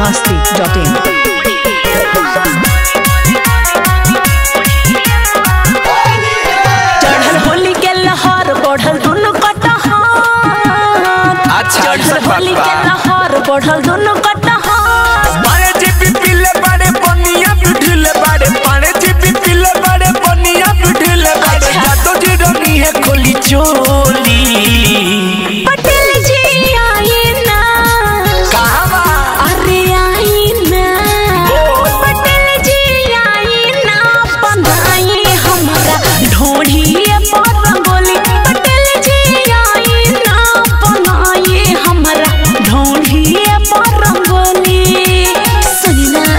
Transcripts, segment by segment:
biharmasti.in चढ़ल होली के लहर बढ़ल दुनु कटहर अच्छा, चढ़ल ऐसा बात होली बा। के लहर बढ़ल दुनु कटहर पाड़े जीपी पीले बाड़े बनिया बिठले बाड़े पाड़े जीपी पीले बाड़े बनिया बिठले बाड़े अच्छा। जातो जी रनी है खोली चोली पटेल जी आई ना कहाँ बा अरे आई ना बोल। पटेल जी आई ना बनाई हमरा ढोढ़ी पर रंगोली पटेल जी आई ना बनाई हमरा ढोढ़ी पर रंगोली सुनी ना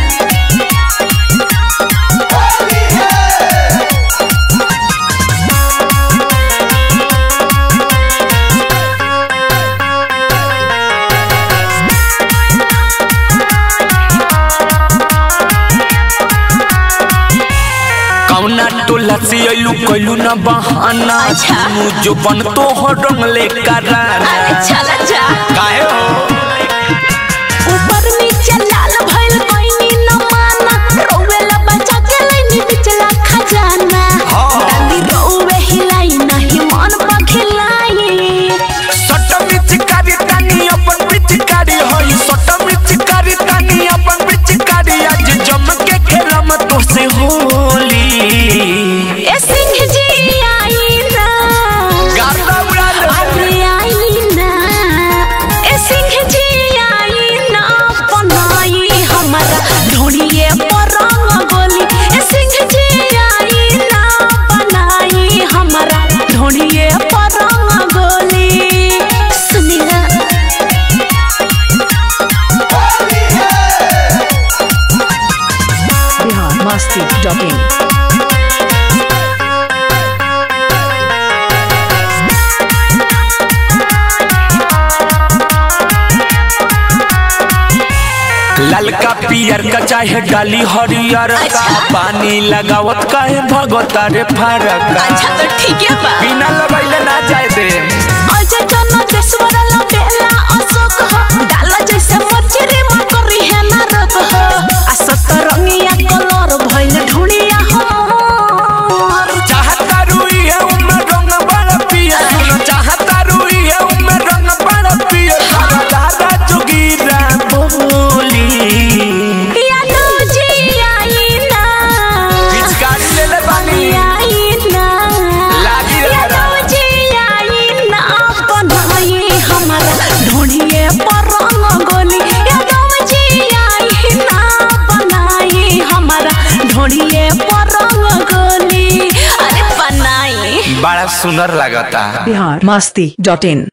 कौना टोला से अइलू कइलू ना बहाना अच्छा। तू जो बन तो हो रंगले कराना अरे चला जा काहे हो ऊपर नीचे लाल भइल कोइनी न माना रोवेला बचा के लइनी बिचला खजाना हाँ। डाली रोवे हिलाई नहीं मन पखिलाई सट मिचकारी तानी अपन पिचकारी होई सट मिचकारी तानी अपन पिचकारी आज जम के खेलम तो से होली ए सिंह जी आई ना गाता उड़ा दे अरे आई ना ए सिंह जी आई ना बनाई हमारा ढोड़िए पर रंग गोली ए सिंह जी आई ना बनाई हमारा ढोड़िए पर रंग गोली सुनी ना biharmasti.in ललका पियर का चाहे डाली हरियर का अच्छा। पानी लगावत काहे भगवता रे फरक अच्छा तो ठीक है बा बिना लगैले ना जाए दे अजय जन देश्वर लबेला अशोक हो डाला जैसे मर्चरी मन करी है ना रत हो आ सतरंगिया कलर भइल ढुलिया हो चाहता रुई है उम्र रंग बड़ा पिया सुनो चाहता रुई है उम्र रंग बड़ा पिया सारा दादा जोगीरा बोली यादव जी आई ना पिचकारी ले ले बानी आई ना लागी रे यादव जी आई ना बनाई हमारा ढूंढिए पर रंग गोली यादव जी आई ना बनाई हमारा ढूंढिए पर रंग गोली अरे बनाई बड़ा सुंदर लगता biharmasti.in